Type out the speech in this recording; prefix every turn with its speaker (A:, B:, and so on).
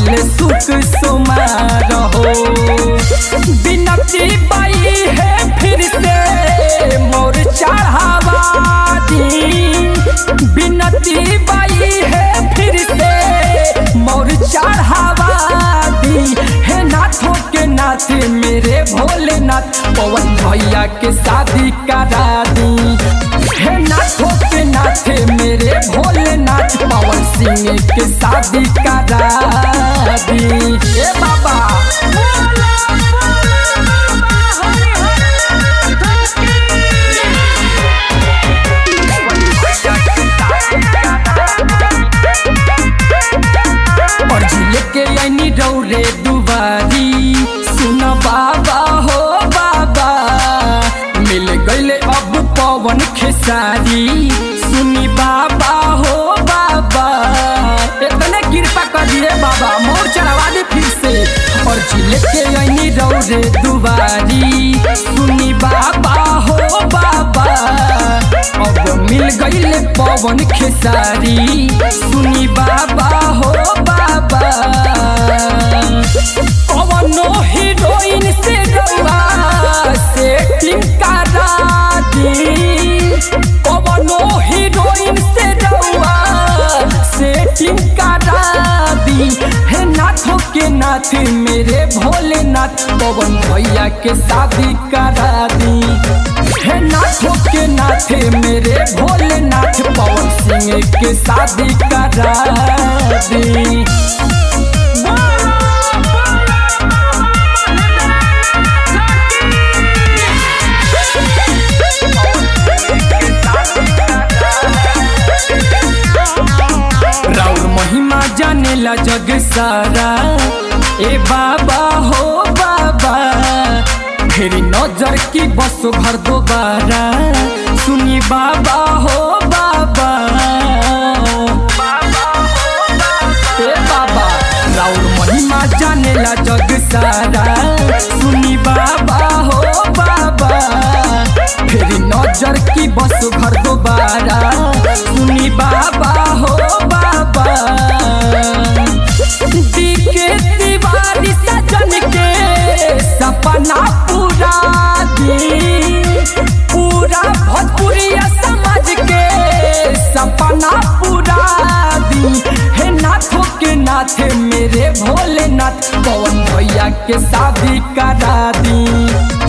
A: भूखल सुख सुमार हो बिनती बाई है फिर से मोर चढ़ावा दी बिनती बाई है फिर से मोर चढ़ावा दी हे नाथों के नाथ मेरे भोलेनाथ पवन भैया के शादी करा दी हे नाथों के नाथ मेरे भोलेनाथ पवन सिंह के शादी करा दी ए बाबा और झूले के ऐनी रौरे दुबारी सुन बाबा हो बाबा मिल गईले अब पवन खेसारी सुनी बाबा हो बाबा इतने कृपा करिए बाबा मोर चढ़वा दे फिर से और झूले के ऐनी रौरे दुबारी सुनी बाबा हो बाबा अब मिल गईले पवन खेसारी सुनी बाबा हो बाबा कवनो हीरोइन से रउआ सेटिंग करा दी कवनो हीरोइन से रउआ सेटिंग करा दी हे नाथों के नाथ मेरे भोलेनाथ पवन भैया के शादी करा दी हे नाथों के नाथ मेरे भोलेनाथ पवन सिंह के शादी करा दी राउर महिमा जानेला जग सारा ए बाबा हो बाबा फेरी नजर की बसो घर दोबारा सुनी बाबा हो बाबा ए बाबा राउर महिमा जानेला जग सारा सुनी बाबा हो बाबा फेरी नजर की बस घर दोबारा सुनी बाबा हो बाबा दिखे दीवारी सजन के सपना पूरा दी पूरा भोजपुरिया समाज के सपना पूरा दी हे नाथों के नाथ मेरे भोलेनाथ पवन भैया के शादी करा दी